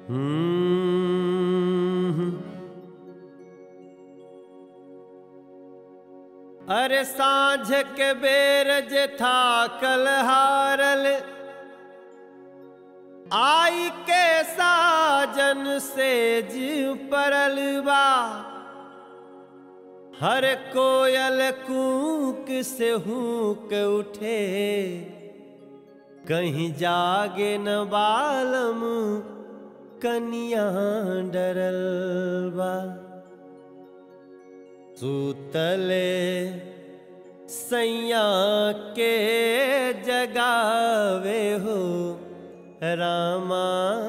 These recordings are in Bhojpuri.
हम्म। अरे साँझ के बेर जे था कल हारल आई के साजन से जीव परल बा हर कोयल कूक से हूक उठे कहीं जागे न बालम कनिया डरल बा सूतले सैया के जगावे हो रामा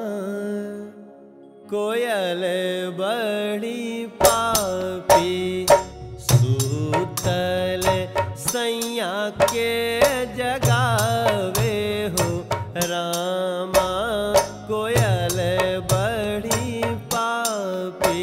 कोयल बड़ी पापी सूतल सैया के जगावे हो रामा कोयल बड़ी पापी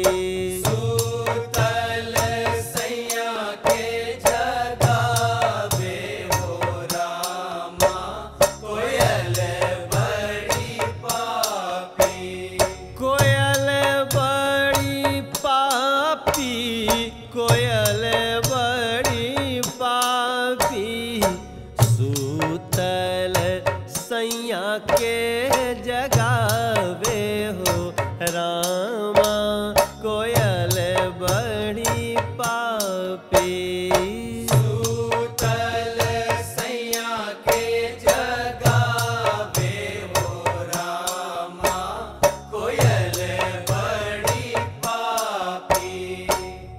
सूतल सैया के जगावे हो रामा कोयल बड़ी पापी कोयल बड़ी पापी कोयल बड़ी पापी सूतल सैया के जगावे हो रामा कोयल बड़ी पापी सूतल सैया के जगावे हो रामा कोयल बड़ी पापी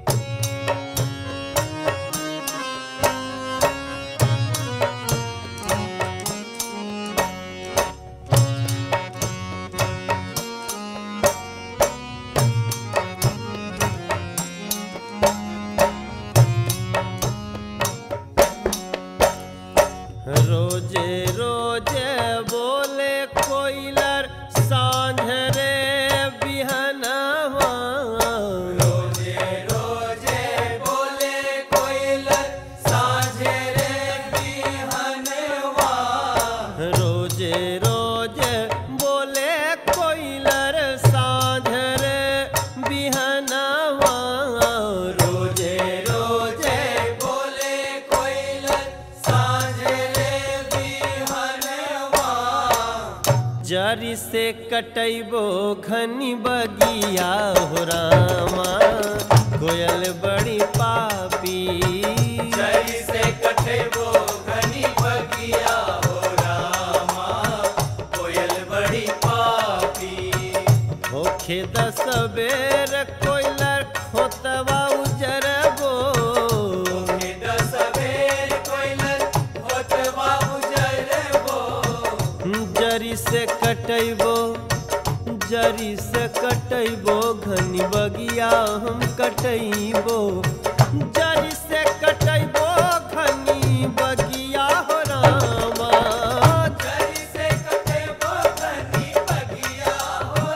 रोजे रोजे बोले कोयलर सांझ रे बिहनवा रोजे रोजे बोले कोयलर साझे रे बिहनवा रोजे रोजे बोले कोयलर सांझ रे बिहनवा रोजे रोजे बोले कोयलर साझे रे बिहनवा जरी से कटैबो घनी बगिया हो रामा कोयल बड़ी पापी जरी से कटेबो घनी बगिया हो रामा कोयल बड़ी पापी होखे दस बेर कोयलर खोतवा उजरबो के दस बेर कोयलर होतवा उजरबो जरी से कटैबो जरी से कटैबो घनी बगिया हम कटैबो जरी से कटैबो घनी बगिया हो रामा जरी से कटेबो घनी बगिया हो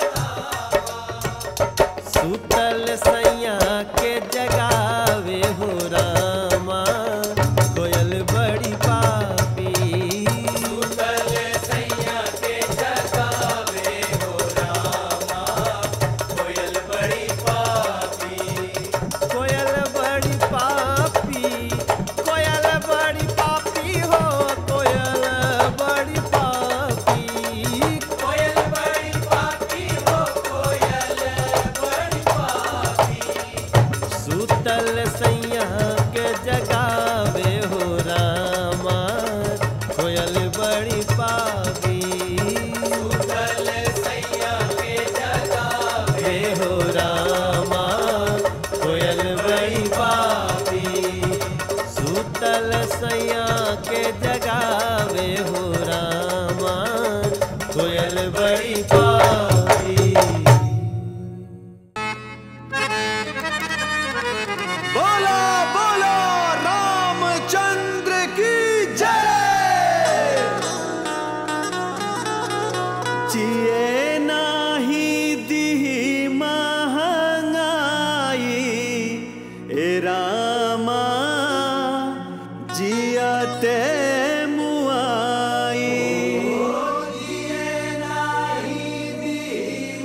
सुतल सैया के जगावे हो रामा कोयल बड़ी पापी सूतल सैया के जगावे हो रामा कोयल बड़ी पापी कोयल बड़ी पापी कोयल बड़ी पापी हो कोयल बड़ी पापी कोयल बड़ी पापी हो कोयल बड़ी पापी सुतल सैया के जगावे हो रामा कोयल बड़ी पापी सूतल सैया के जगावे हे हो रामा कोयल बड़ी पापी सुतल सैया के जगावे हो रामा कोयल बड़ी पापी बोलो बोलो रामचंद्र की जय जिए नाही दी महंगाई ए रामा जियते मुआई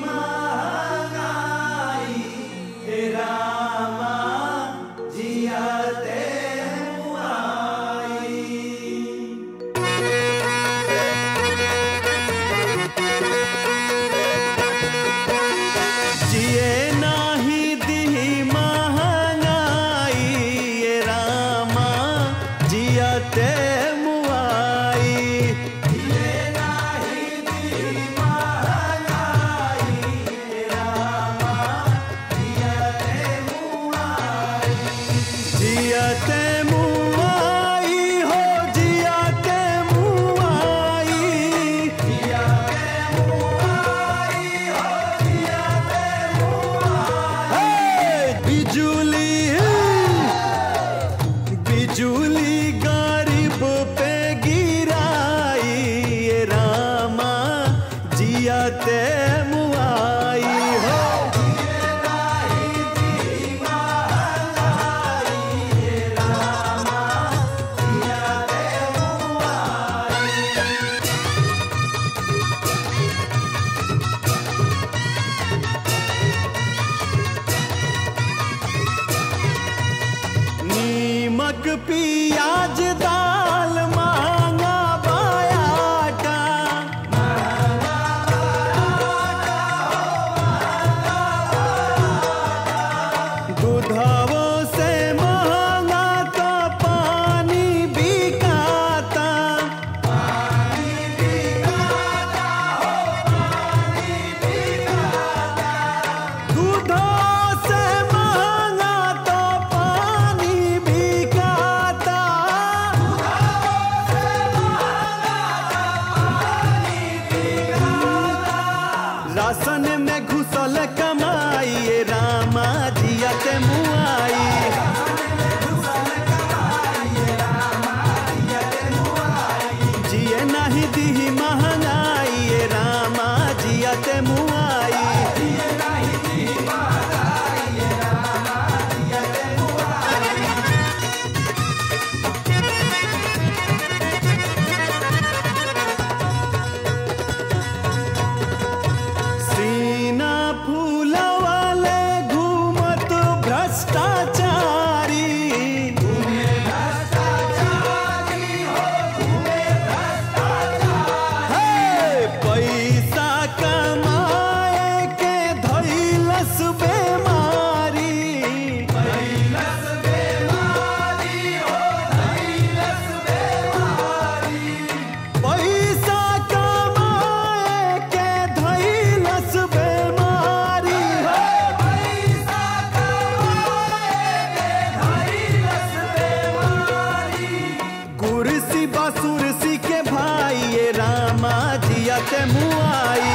जियते मुआई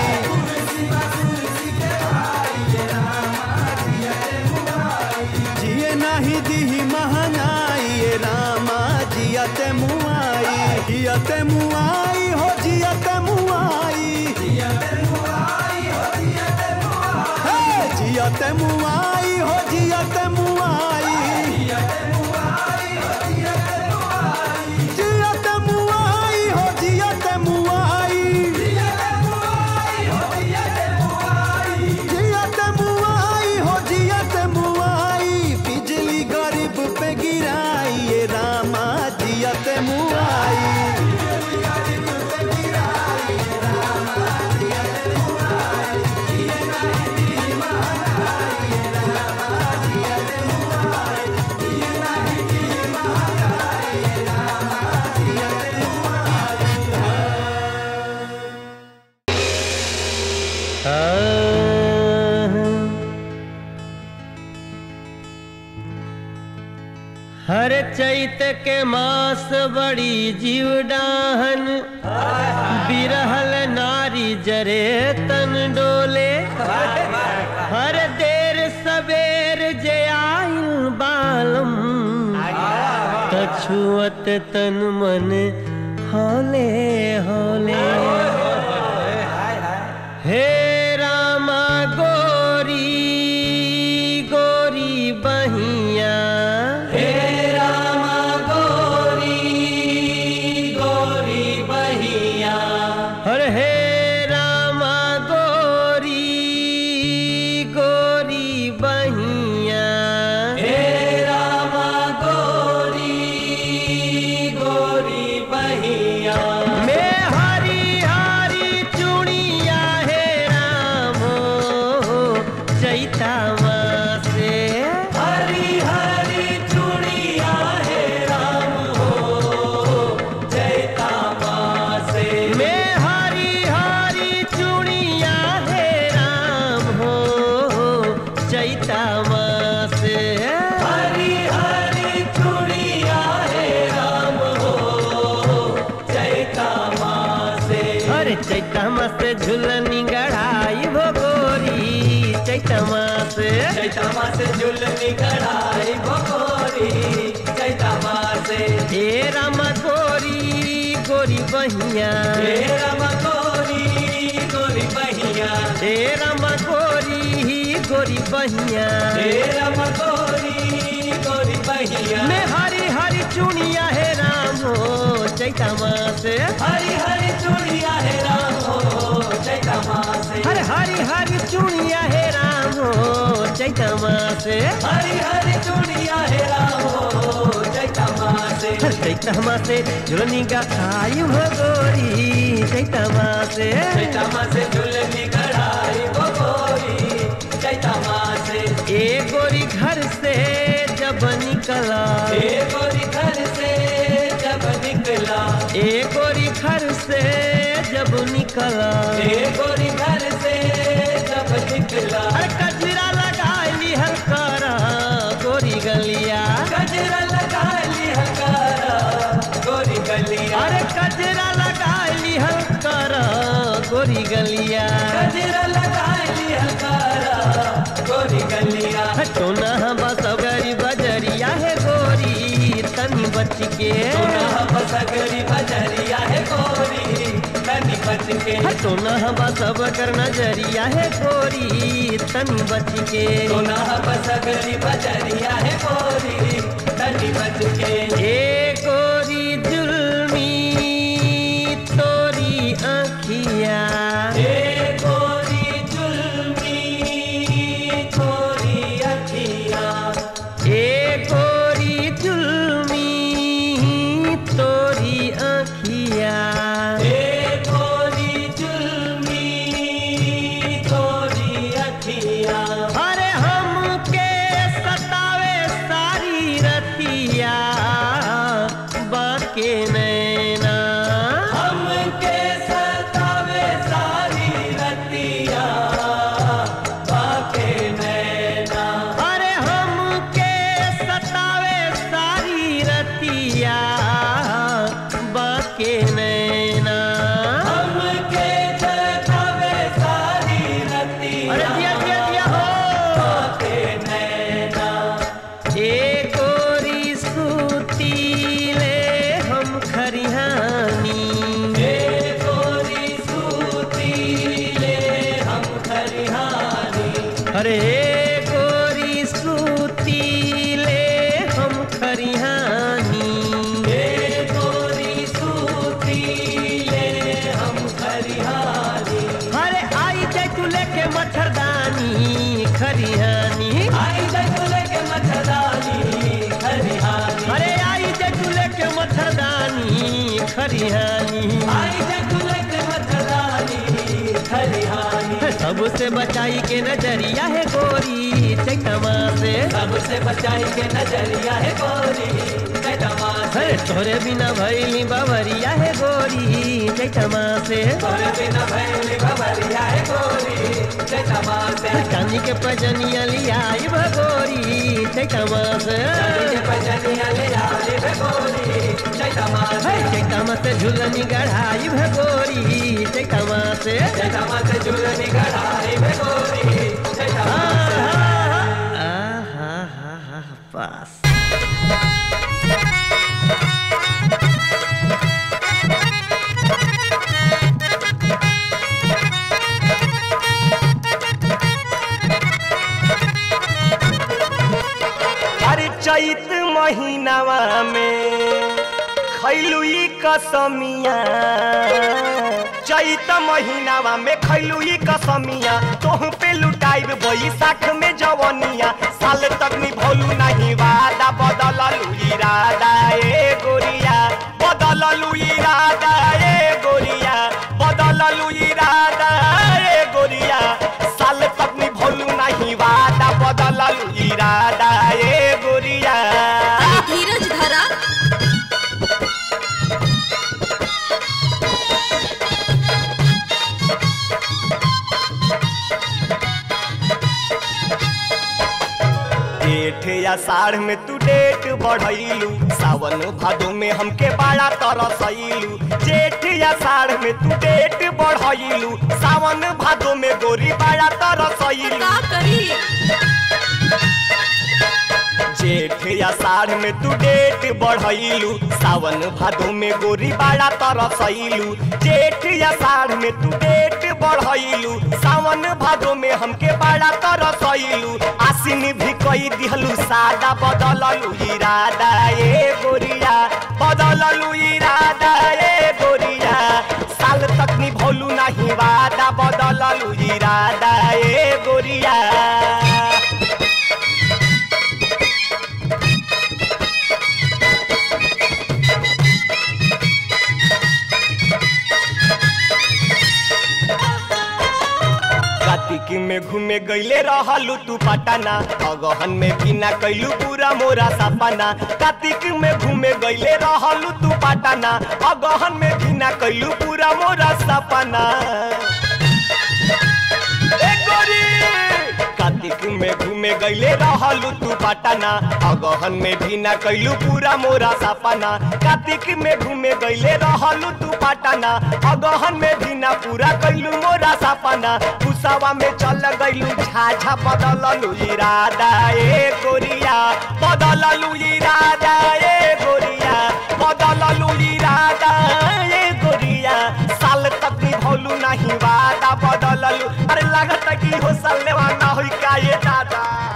जिए नाही दी महंगाई ये रामा जियते मुआई जियते मुआई हो जियते मुआई हे, जियते मुआई हो जियते मुआई जियते मुआई हो जियते मुआई जियते मुआई हो जियते मुआई बिजली गरीब पे गिराई ये रामा जियते मुआई हर चैत के मास बड़ी जीवडाहन बिरहल नारी जरे तन डोले हर देर सवेर जे आइल बालम कछुअत तन मन हौले हौले हे रामा गोरी गोरी बहिया हे रामा गोरी गोरी बहिया हर हे रामा गोरी गोरी बहिया हे रामा गोरी गोरी बहिया मैं हरी हरी चूड़िया हे राम चैता से हरी हरी चूड़िया हे राम हो जयता माँ से मैं हरी हरी चूड़िया हे राम हो चैता से हरी हरी चूड़िया हे राम हो जयता माँ से अरे चैता से झुलनी गढ़ाई भो गोरी चैता से जयता माँ से झुलनी कढ़ाई भगोरी जयता माँ से हे राम गोरी गोरी बहिया हे राम गोरी गोरी बहिया हे राम गोरी गोरी बहिया हे राम गोरी गोरी बहिया मैं हरी हरी चूड़िया हे राम हो चैता से हरी हरी चूड़िया हे राम हो जयता माँ से हर हरी हरी चूड़िया हे राम हो चैता से हरी हरी चूड़िया हे राम हो जयता माँ से हर चैता से झुलनी का आयु हो गोरी चैता से जयता माँ से झुलनी कढ़ाई भगोरी जयता माँ से ए गोरी घर से जब निकला हे गोरी घर से जब निकला ए गोरी घर से जब निकला हे गोरी घर से जब निकला अरे कजरा लगा ली हलकारा गोरी गलिया गजरा लगा ली हकारा गोरी गलिया अरे कजरा लगा ली हलकारा गोरी गलिया गजरा लगा ली हकारा गोरी गलिया हटोना बस गरी बजरिया है गोरी तनी बच के सोना बसगरी बजरिया है गोरी तनी बच के हटोना बस कर नजरिया है गोरी तनी बच के सोना बसगरी बजरिया है गोरी तनी बच के ए गोरी जुल्मी तोरी आखिया हे गोरी जुल्मी गोरी अखिया ए गोरी जुल्मी तोरी आखिया हे गोरी जुल्मी गोरी अखिया अरे हमके सतावे सारी रतिया अरे गोरी सूती ले हम खरिहानी हे गोरी सूती ले हम खरिहानी अरे आई जाए तू लेके मच्छरदानी खरिहानी आई जगुल के मच्छरदानी खरिहानी अरे आई जाए तू लेके मच्छरदानी खरिहानी आई जगुल के मच्छरदानी खरिहानी सबसे बचाई के नजरिया है गोरी चैतमा से सबसे बचाई के नजरिया है गोरी चैतमा से अरे तोरे बिना भैली बवरिया है गोरी चैतमा से तोरे बिना भैली भवरिया है गोरी चैतमा से चांदी के पजनिया लिया भगोरी चैतमा से के पजनिया ले आले रे गोरी चैतमा से चैतमा से झुलनी गढ़ाई भगोरी चैतमा से चैतमा से झूलनी गढ़ाई रे गोरी चैतमा से आहा हा हा पास अरे चैत महीनावा में खैलुई कसमिया चैत महीनावा में खैलुई कसमिया तोह पे लुटाइब बैसाख में जवनिया साल तक निभौलू नहीं वादा बदललू इरादा ए गोरिया बदललू इरादा ए गोरिया बदललू इरादा ए गोरिया साल तक निभौलू नहीं वादा बदललू इरादा ए गोरिया धीरज धरा जेठ या साढ़ में तू डेट बढ़ैलू सावन भादो में हमके बड़ा तरसैलू जेठ या साढ़ में तू डेट बढ़ैलू सावन भादो में गोरी बड़ा तरसैलू का करी जेठ या साढ़ में तू डेट बढ़ैलू सावन भादो में गोरी बड़ा तरसैलू जेठ या साढ़ में तू डेट बढ़ैलू सावन भादो में हमके बड़ा तरसैलू आसिन भी कई दिहलू सादा बदललू इरादा ए गोरिया बदललू इरादा ए गोरिया साल तक निभौलू नहीं वादा बदललू इरादा ए गोरिया कार्तिक में घूमे गईले रहलू तू पटना अगहन में बिना कैलू पूरा मोरा सपना कार्तिक में घूमे गईले रहलू तू पटना अगहन में बिना कैलू पूरा मोरा सपना ए गोरी! कार्तिक में घूमे गईले रहलू तू पटना अगहन में भी ना कैलू पूरा मोरा सपना कार्तिक में घूमे गईले रहलू तू पटना अगहन में भी ना पूरा कैलू मोरा सपना कुसावा में चल गईलू झाझा बदललू इरादा ए गोरिया बदललू इरादा ए गोरिया बदललू इरादा ए गोरिया साल तक निभौलू नहीं वादा बदललू अरे लागत कि हो साल ना होई का ये दादा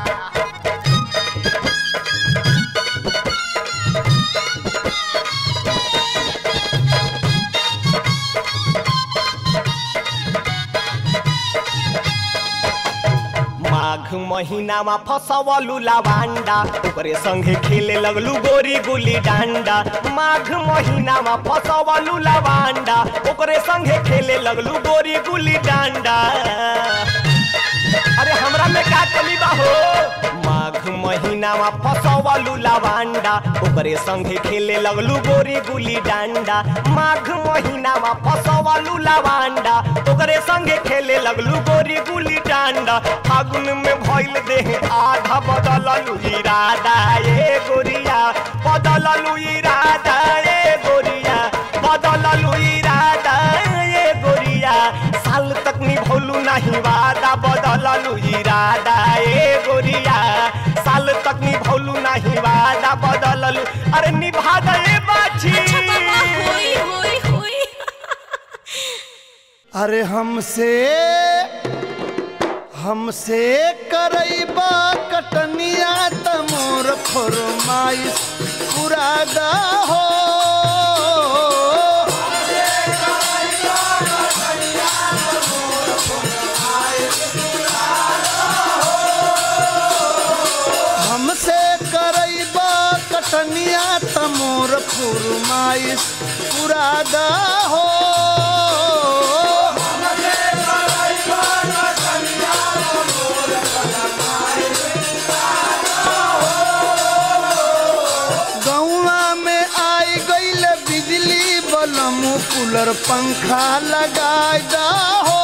माघ महीनामा फसवलू लावांडा ओकरे संगे खेले लगलू गोरी गुली डांडा माघ महीनामा फसवलू लावांडा ओकरे संगे खेले लगलू गोरी गुली डांडा अरे हमरा में का कमी बा हो माघ महीनामा फसवलू लावांडा ओकरे संगे खेले लगलू गोरी गुली डांडा माघ महीनामा फसवलू लावांडा ओकरे संगे खेले लगलू गोरी गुली डांडा फागुन में भइल देह आधा बदललू इरादा ए गोरिया बदललू इरादा ए गोरिया बदललू इरादा ए गोरिया साल तक निभौलू नहीं वादा बदललू इरादा ए गोरिया साल तक निभौलू नहीं वादा बदललू अरे निभा गए बाछी अच्छा बाबा होई होई होई अरे हमसे हमसे करैबा कटनिया त मोर फरमाइश पुरादा हो हमसे करैबा कटनिया त मोर फरमाइश पुरादा हो गौवा में आई गईल बिजली बलम कूलर पंखा लगाई दा हो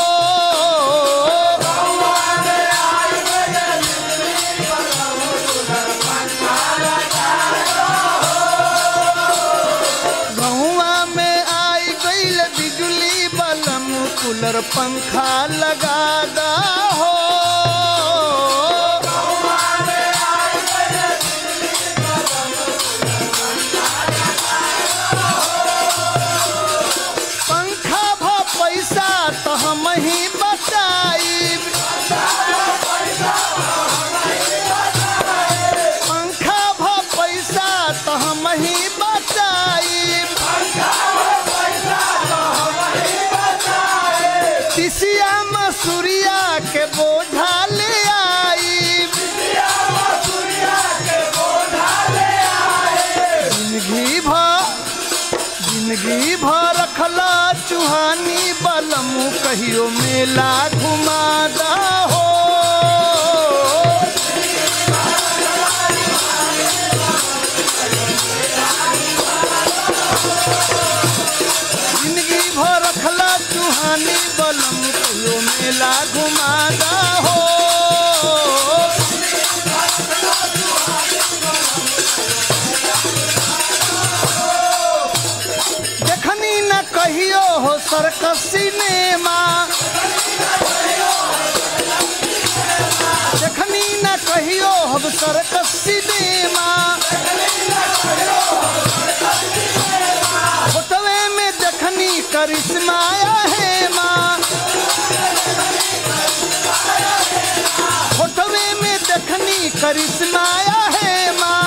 गौवा में आई गईल बिजली बलम कूलर पंखा लगा दा हो पंखा भ पैसा तो हम ही बचाई पंखा भ पैसा तो हम ही बचाई तिसिया मसूरिया के बोझा ले आई जिंदगी भर जिंदगी भर रखला चुहानी बलमू कहियो मेला घुमादा हो जिंदगी भर रखला चुहानी बलमू कहियो मेला घुमादा हो देखनी न कहियो हो सर्कस सिनेमा देखनी न कहियो हो सर्कस सिनेमा फोटोवे में देखनी करिश्मा है माँ फोटोवे में देखनी करिश्मा है माँ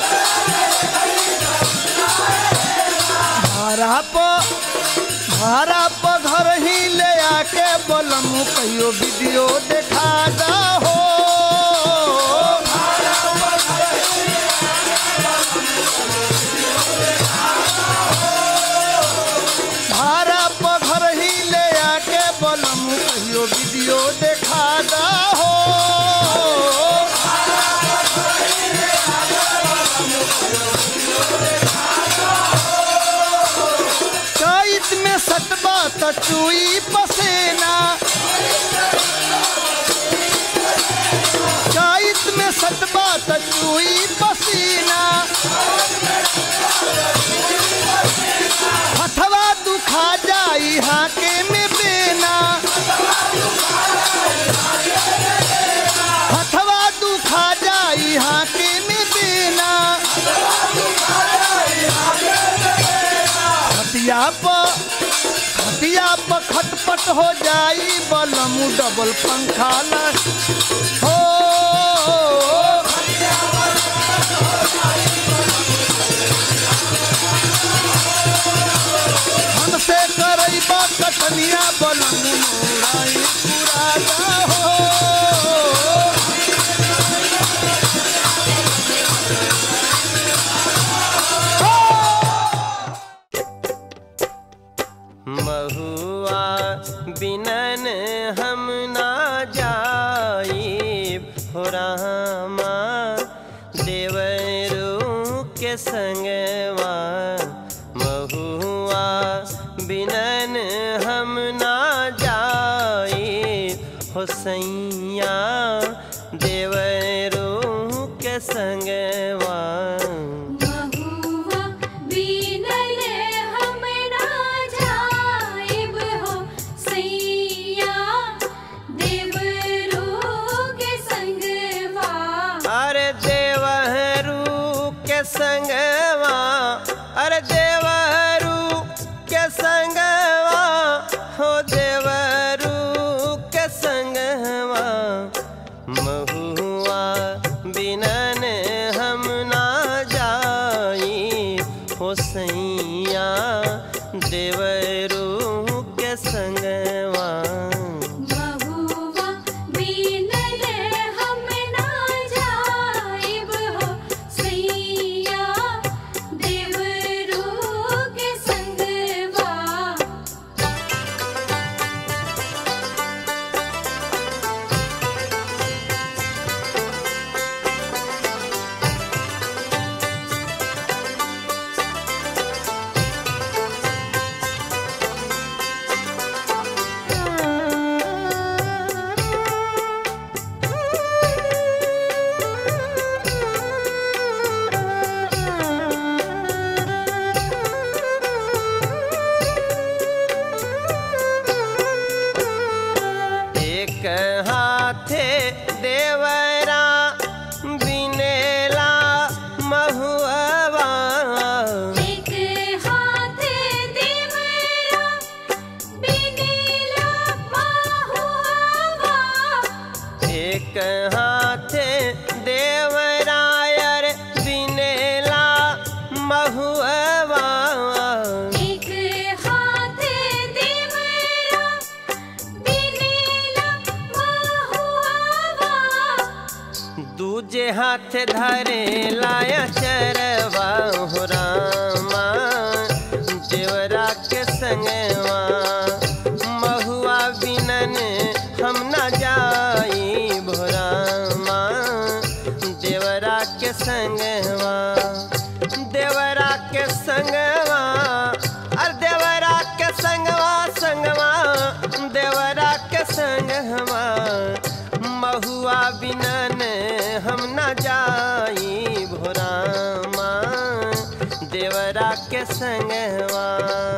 भाड़ा पर भाड़ा पर घर ही ले आके बोलमू कहियो वीडियो देखा दा हो भाड़ा पर घर ही ले आके बोलमू कहियो वीडियो देखा दा हो चैत में सटबा त चुई पसेना चैत में सटबा त चुई पसीना हथवा दुखा जाई हाके में बेना हथवा दुखा जाई हाके में बेना खटिया पर खटिया पर खटपट हो जाई बलमू डबल पंखा ला हो हमसे करैबा कटनिया बलमू मोराई पुराना हो महुआ बिनन हम ना जाई हो रामा देवरू के संगवा महुआ बिनन हम ना जाई हो सैया देवरू के संगवा महुआ बिनल हम ना जाइब हो सैया देवरू के संगवा अरे देवहरू के संगवा अरे देवहरू के संगवा हो देवरू के संगवा संगवा महुआ बिनल हम ना जाइब हो सैया देवरू के संगवा एक हाथे देवरा बिनेला महुआ एक हाथ देवरा बिनेला महुआ एक हाथे देवरायर बिनेला महुआ एक हाथ देवरा बिनेला महुआ दूजे हाथ धरे लाया चरवा हो रामा देवरा के संगवा महुआ बिनन हम न जाई भोरामा देवरा के संगवा देवरा के संगवा अर देवरा के संगवा संगवा देवरा के संगवा महुआ बिनन हम न जाई भोरामा देवरा के संगवा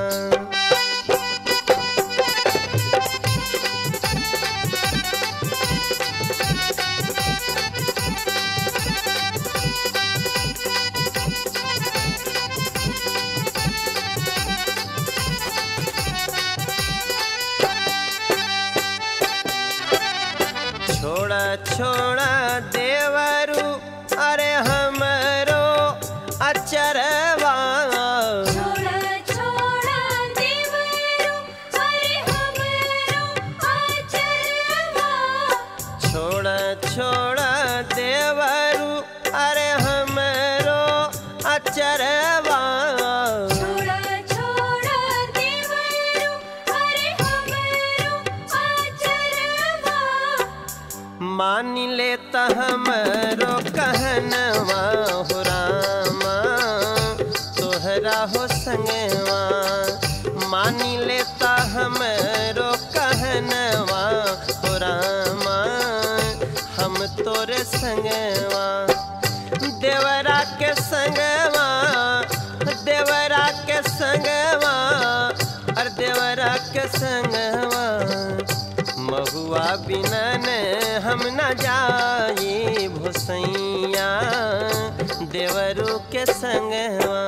छोड़ा छोड़ा देवरू अरे हमरो अचरवा छोड़ा छोड़ा देवरो अरे हमरो आचरवा छोड़ा छोड़ा देवरू अरे हमरो अचरवा छोड़ा छोड़ा देवरो अरे हमरो आचरवा मान लेता हमरो कहनवा हो रामा तोहरा हो संगवा मान लेता हमरो कहनवा हो रामा हम तोरे संगवा देवरा के संगवा देवरा के संगवा और देवरा के संगवा महुआ बिनन हम न जाई भोसैया देवरू के संगवा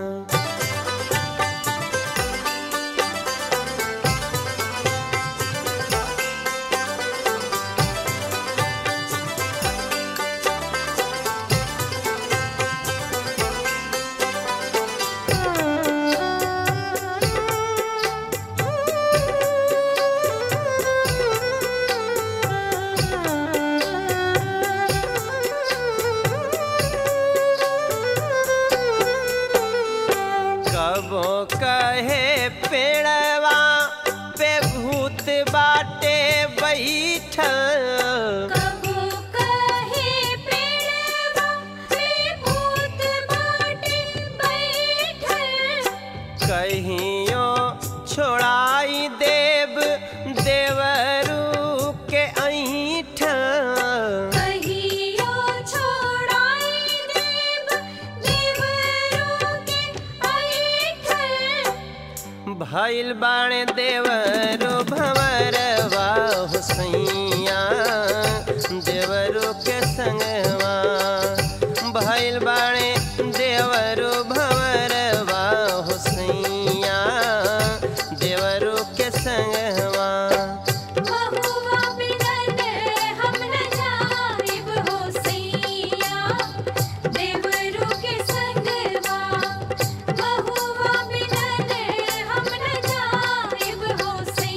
कबो कहे पेड़वा पे भूत बाटे बैठल कबो कहे पेड़वा में भूत बाटे बैठल कहियो छोड़ाई देव देवरू के ऐठल कहियो छोड़ाई देव देवरो के ऐठल भइल बाणे देवरो भंवरवा हुसैया देवरो के संगवा भइल बाणे देवरो भंवरवा हुसैया देवरो के संगवा महुआ बिनन हम न जाइब हो सैया देवरू के संगवा महुआ बिनन हम न जाइब हो सैया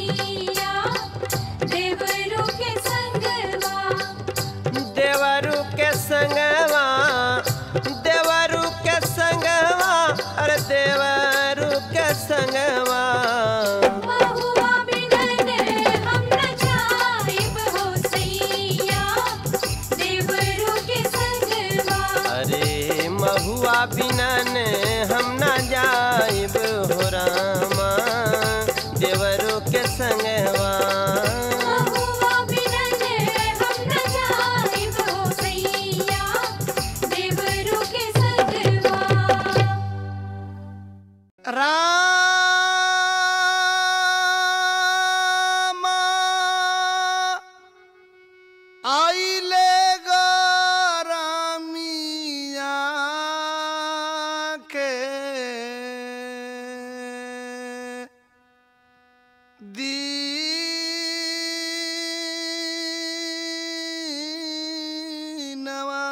दीनवा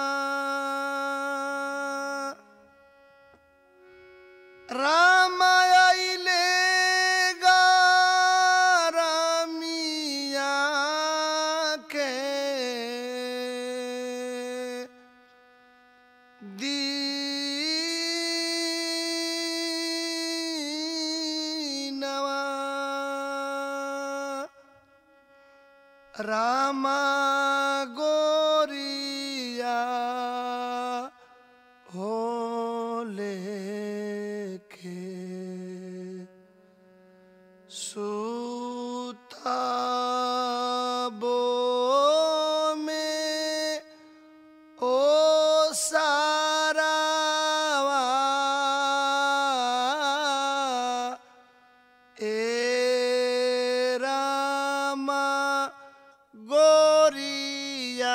रामायले गारामिया के दीनवा रामा गोरिया होले के सुताबो में ओ सारावा ए रामा गोरिया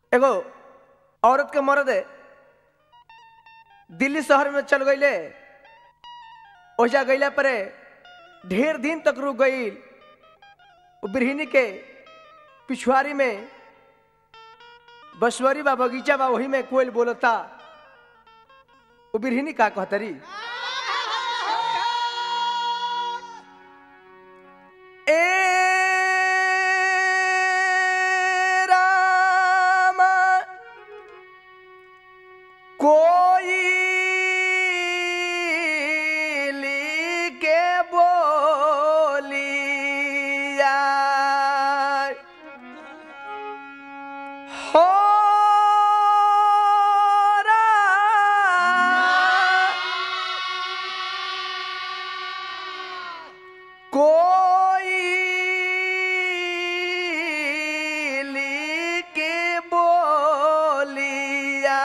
एगो औरत के मर्द दिल्ली शहर में चल गईले ओजा गईला परे ढेर दिन तक रुक गई वो बिरहिनी के पिछुआरी में बसवरी बा बगीचा बा वही में कोयल बोलता वो बिरहिनी का कहतरी ए रामा कोई के बोलिया हो कोई के बोलिया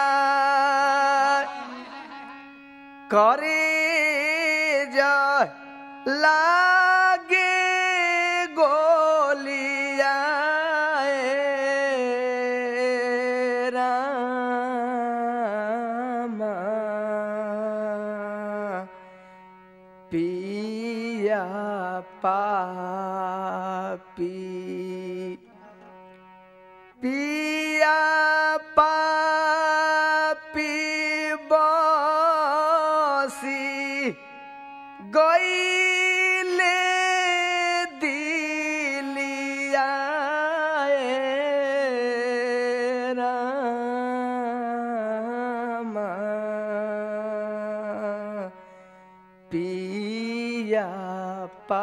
करे जा लागे गोलिया ए रामा पिया पापी पिया पापी बसी गईले दिलिया ए रामा पिया पा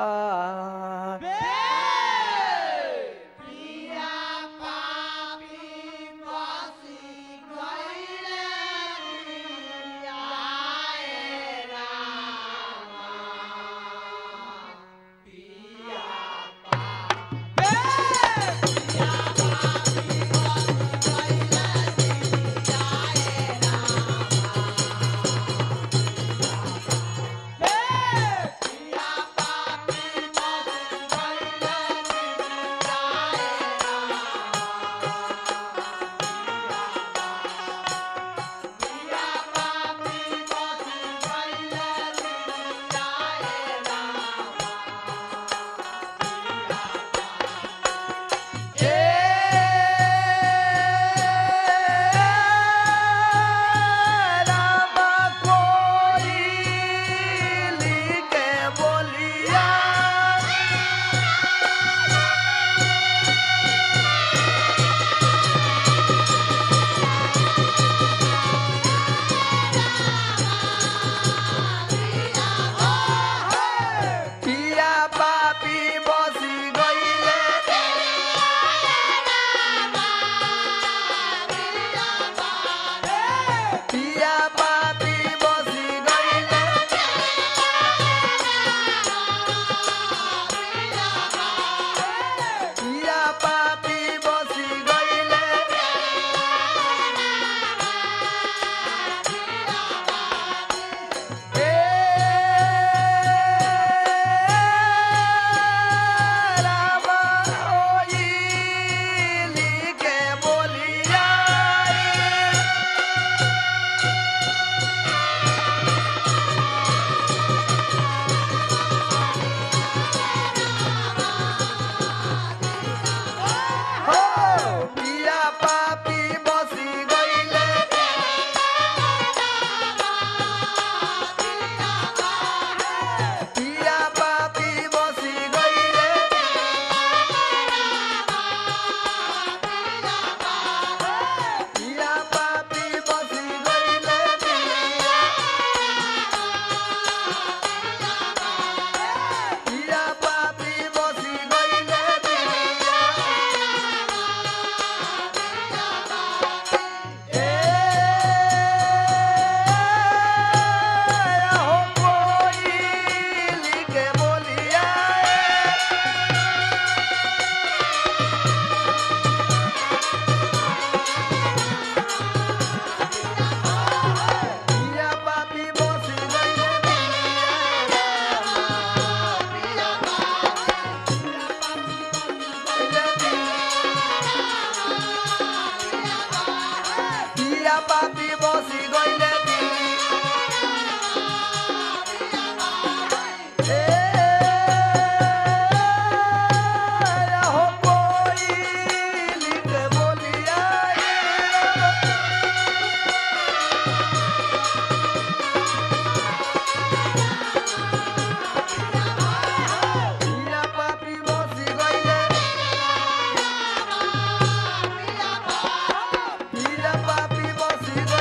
पिया पापी बसी गइले दिल्ली ए, हो कोयली के बोलिया रे। पिया पापी बसी गइले पिया पापी बसी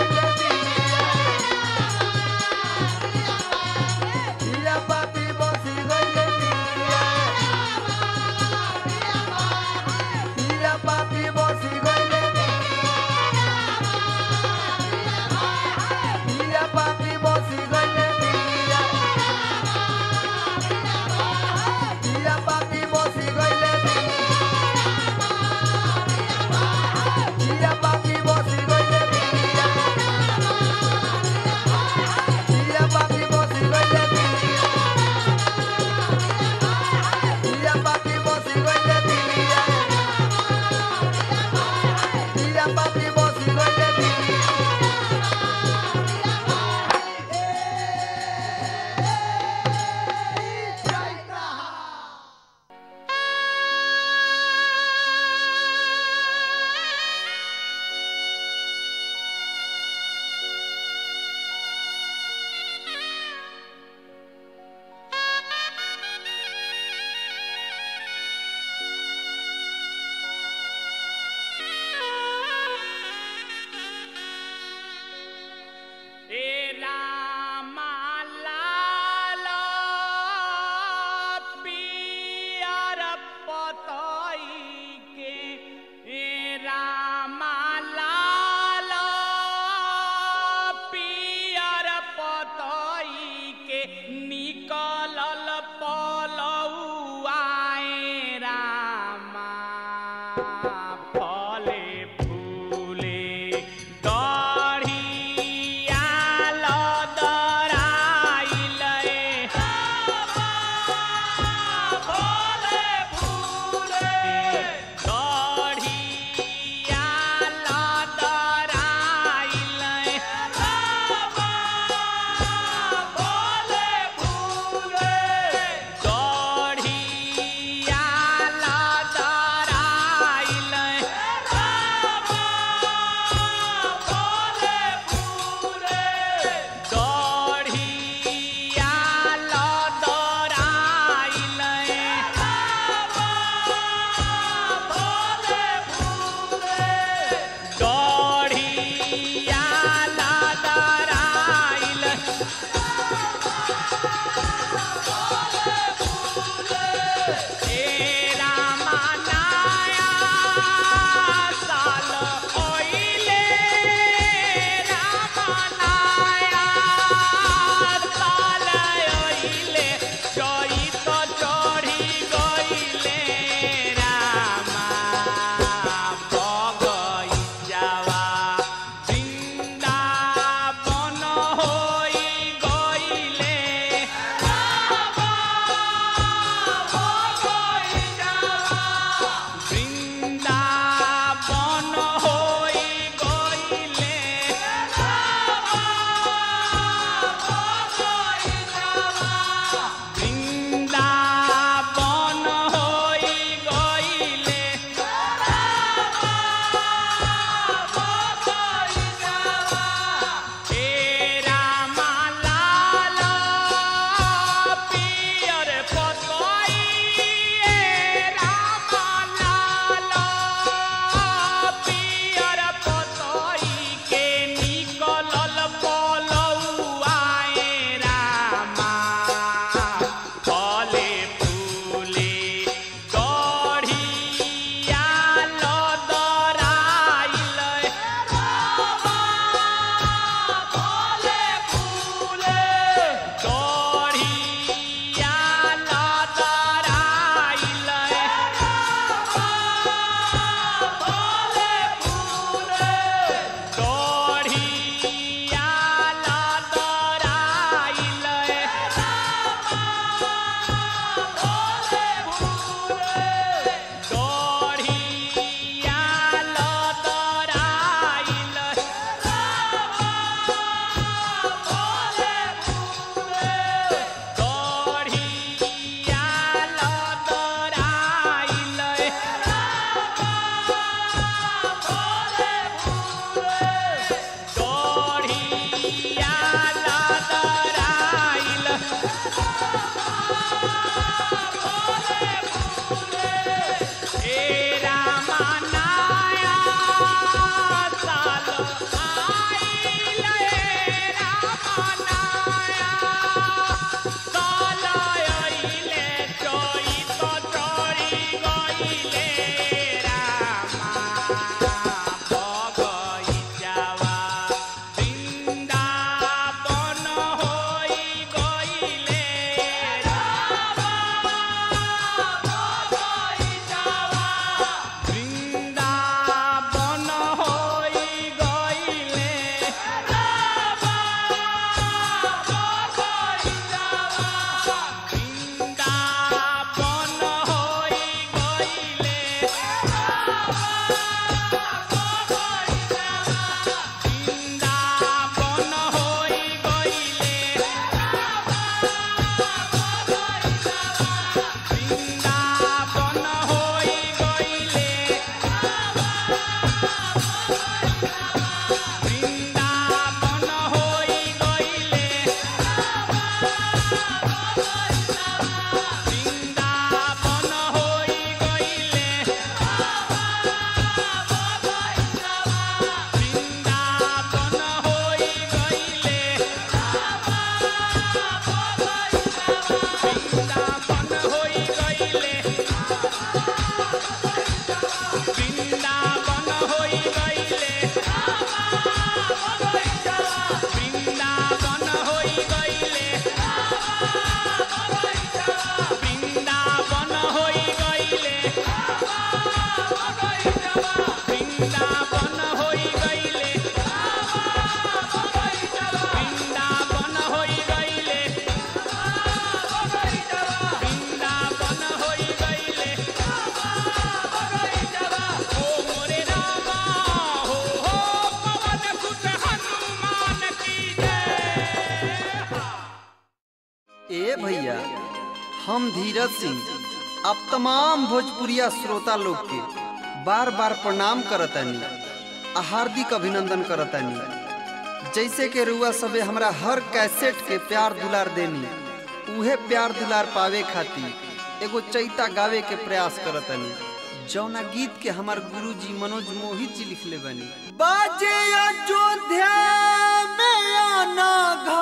हम धीरज सिंह अब तमाम भोजपुरिया श्रोता लोग के बार बार प्रणाम करतानी आ हार्दिक अभिनंदन करतानी जैसे के रुआ सबे हमरा हर कैसेट के प्यार दुलार देनी उहे प्यार दुलार पावे खातिर एगो चैता गावे के प्रयास करतानी जौना गीत के हमार गुरुजी मनोज मोहित जी लिखले बनी बाजे अयोध्या में आना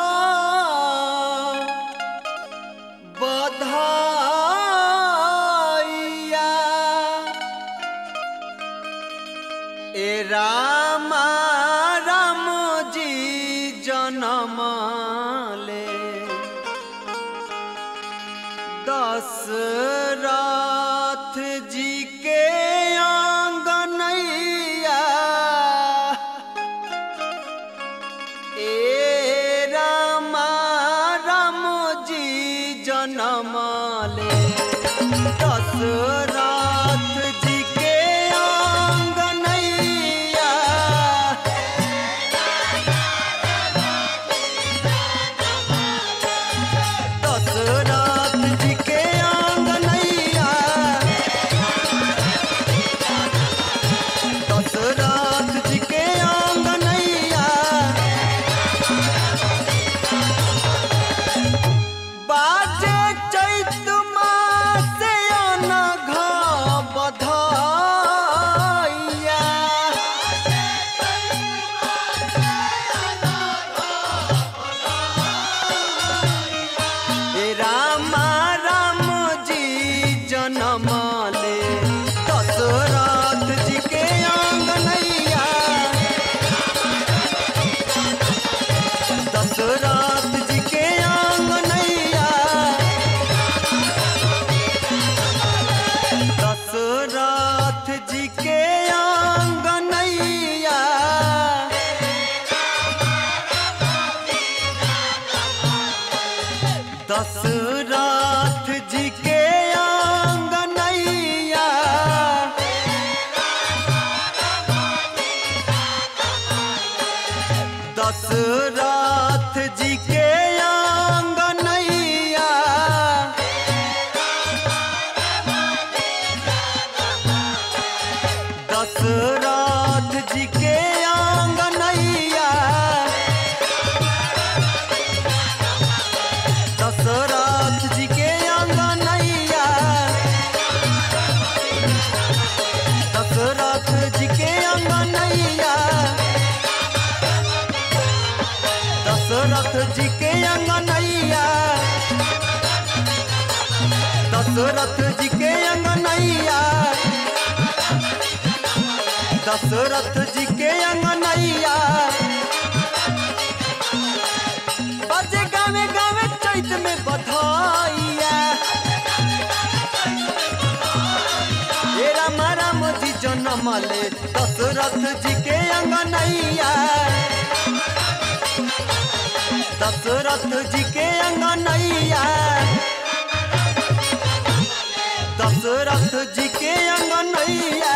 घा बधाइया ए रामा राम जी जनम ले दशरथ जी के आंगनैया ए रामा राम जी जनम ले दशरथ जी के आंगनैया दशरथ जी के आंगनैया दशरथ जी के आंगनैया बाजे चैत मासे अनघ बधाइया हे रामा राम जी जनम ले दशरथ जी के आंगनैया दशरथ जी के आंगनैया दशरथ जी के आंगनैया दशरथ जी के आंगनैया दशरथ जी के आंगनैया दशरथ जी के आंगनैया दशरथ जी के आंगनैया दशरथ जी के आंगनैया दशरथ जी के अंगनैया दशरथ जी के अंगनैया दशरथ जी के अंगनैया बजे गावे गावे चैत में बधाइया हे राम राम जी जनम ले दशरथ जी के अंगनैया दशरथ जी के अंगनैया दशरथ जी के अंगनैया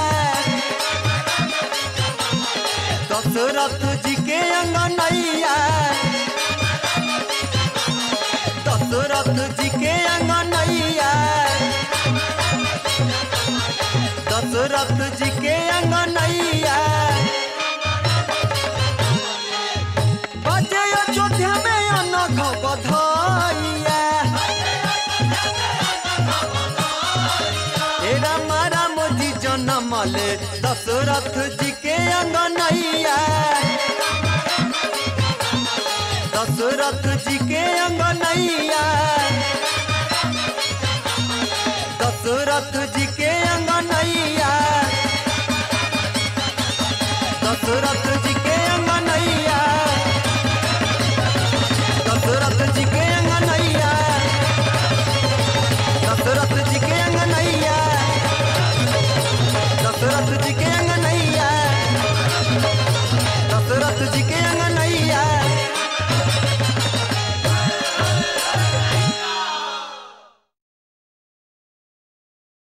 दशरथ जी के अंगनैया दशरथ जी के अंगनैया दशरथ जी के अंगनैया बजे अयोध्या में अनघ बधाइया हे राम राम जी जनम ले दशरथ जी के अंगनैया दशरथ जी के अंगनैया दशरथ जी के अंगनैया दशरथ जी